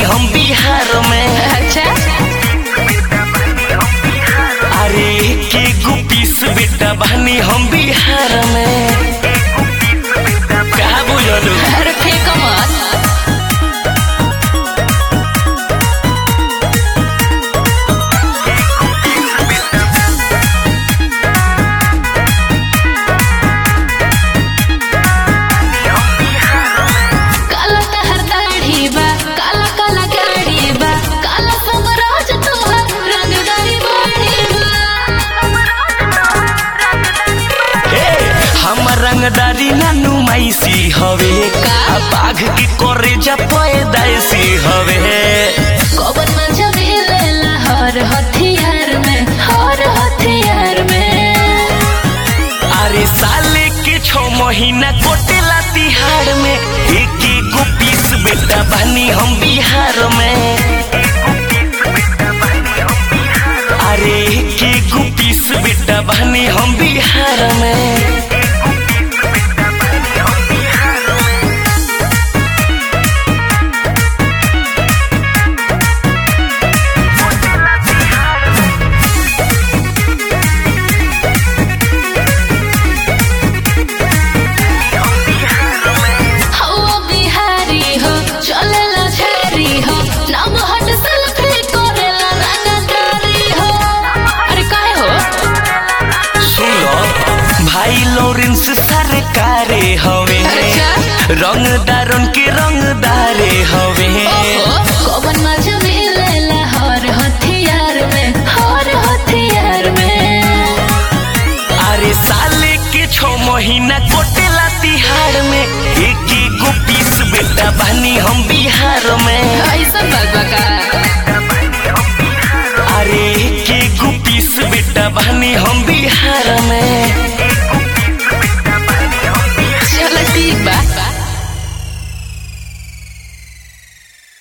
हम बिहार में अच्छा अरे के गो पीस बेटा बहनी हम बिहार में कहा बुझलू अरे फेंको मत काला तहर दाढ़ी बा काला काला गाड़ी बा काला समराज तोहर रंगदारी बाड़ी हे हमर रंगदारी ना नुमाइसी हवे का? आ बाघ के करे जा पैदाइसी हवे कौन मजा मिलेला हर हथियार में हर हथियार में अरे साले के छो महीना कोटेला तिहाड़ में एक गो पीस बेटा बनी हम बिहार में अरे एक गो पीस बेटा बनी हम बिहार में हवा बिहारी हो चलेला झारी हो नाम हट सेल्फी करेला रंगदारी हो अरे काहे हो सुन लो भाई लॉरेंस सरकारे हवे अच्छा। रंगदारन के रंगदारे हवे ओहो, कौन मजा मिलेला हर हथियार में हर हथियार में अरे साले के छो महीना कोटेला तिहाड़ में एक गो पीस बेटा बनी हम बिहार में ऐसा बात बा का अरे एक गो पीस बेटा बनी हम बिहार में